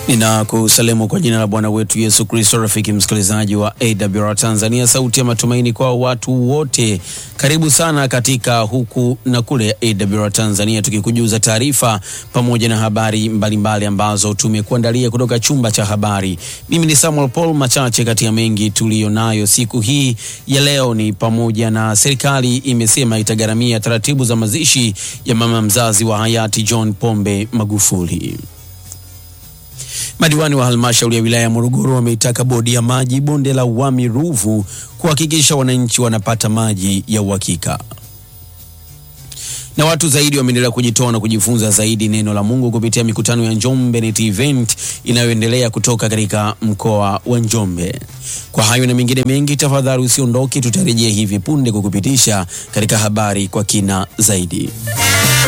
Ninakusalimu kwa jina la Bwana wetu Yesu Kristo. Rafiki msikilizaji wa AWR Tanzania, sauti ya matumaini kwa watu wote, karibu sana katika huku na kule ya AWR Tanzania, tukikujuza taarifa pamoja na habari mbalimbali mbali ambazo tumekuandalia kutoka chumba cha habari. Mimi ni Samuel Paul. Machache kati ya mengi tuliyonayo siku hii ya leo ni pamoja na serikali imesema itagharamia taratibu za mazishi ya mama mzazi wa hayati John Pombe Magufuli. Madiwani wa halmashauri ya wilaya ya Morogoro wameitaka bodi ya maji bonde la Wami Ruvu kuhakikisha wananchi wanapata maji ya uhakika. Na watu zaidi wameendelea kujitoa na kujifunza zaidi neno la Mungu kupitia mikutano ya Njombe Net Event inayoendelea kutoka katika mkoa wa Njombe. Kwa hayo na mengine mengi, tafadhali usiondoke, tutarejea hivi punde kukupitisha katika habari kwa kina zaidi.